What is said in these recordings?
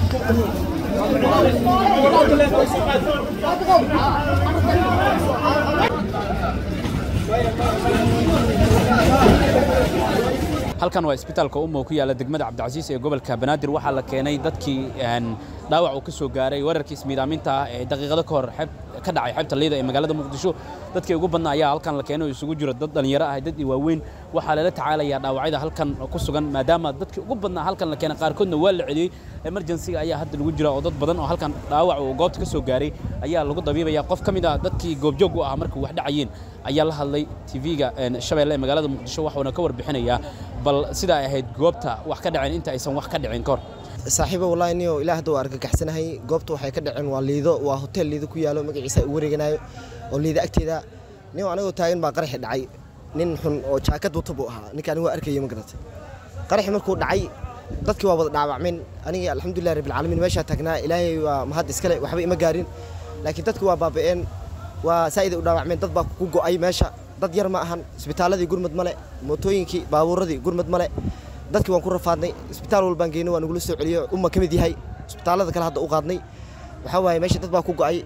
halkan waa isbitaalka umo ku yaalla degmada cabdicasiis ee gobolka banaadir waxaa la keenay dadkii dhaawac uu ka soo gaaray weerarkii ismiidaaminta ah ee daqiiqado ka hor ka dhacay xeebta liida ee magaalada muqdisho dadkii ugu badnaa ayaa halkan la keenay oo isugu jiro dad dhallinyaro ah dad waaweyn waxaa lala tacaalayaa dhaawacyada halkan ku sugan maadaama dadkii ugu badnaa halkan la keenay qaarkoodna waa la celiyey emergensiga ayaa hadda lagu jira oo dad badan oo halkan dhaawac uu goobta ka soo gaaray ayaa lagu dabiibaya qof ka mid ah dadkii goobjoog u ah markii wax dhacayeen ayaa la hadlay tv-ga shabeelle ee magaalada muqdisho waxuuna ka warbixinayaa bal sidaa ahayd goobta wax ka dhaceen inta aysan wax ka dhicin kahor saaxiibo wallahi niyo ilaa hadda waa argagaxsanahay goobta waxay ka dhaceen waa liido waa hotel liido ku yaalo magaciisa u wareeganayo oo liido agteeda nin anigoo taagan baa qaraxi dhacay nin xun oo jaakad wata buu ahaa ninka anigu waa arkayay ma garatay qaraxi markuu dhacay dadkii waa wada dhaawacmeen anigii alxamdulilah rabbilcaalamiin meeshaa taagnaa ilaahay waa mahad iskale waxba ima gaarin laakiin dadki waa baaba'een waa saa'iday u dhaawacmeen dad baa ku go'ay meesha dad yar ma ahan isbitaaladii gurmad male mootooyinkii baabuuradii gurmad male dadkii waan ku rafaadnay isbitaal walbaan geynay waa nagula soo celiyo umma ka mid yahay isbitaallada kale hadda u qaadnay waxaa waaye meesha dad baa ku go'ay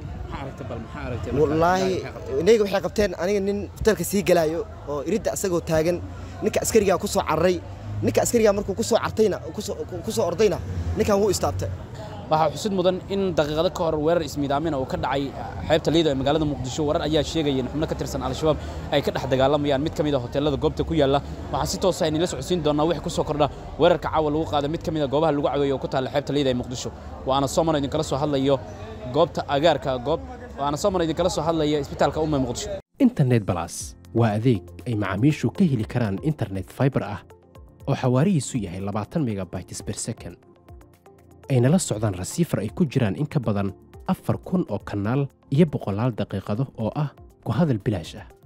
wallaahi inayga waxay qabteen aniga nin hotelka sii galaayo oo iridda asagoo taagan ninka askarigaa ku soo cararay ninka askarigaa markuu ku soo cartayna ku soo ordayna ninkan wuu istaabtay waxaa xusid mudan in daqiiqado ka hor weerar ismiidaamina uu ka dhacay xeebta liida ee magaalada muqdisho warar ayaa sheegaya in xubno ka tirsan al-shabaab ay ka dhex dagaalamayaan mid ka mid a hoteelada goobta ku yaalla waxaan si toosa inila socodsiin doonaa wixii ku soo kordha weerarka caawa lagu qaada mid ka mid a goobaha lagu caweeyo oo ku taalla xeebta liida ee muqdisho waana soomano idinkala soo hadlayo goobta agaarka goob waana soomano idinkala soo hadlaya isbitaalka umma muqdisho internet balas waa adeeg ay macaamiishu ka heli karaan internet fiber ah oo xawaarihiisu yahay labaatan megabytes per second ayna la socdaan rasiifar ay ku jiraan in ka badan afar kun oo kanaal iyo boqolaal daqiiqado oo ah ku hadal bilaash ah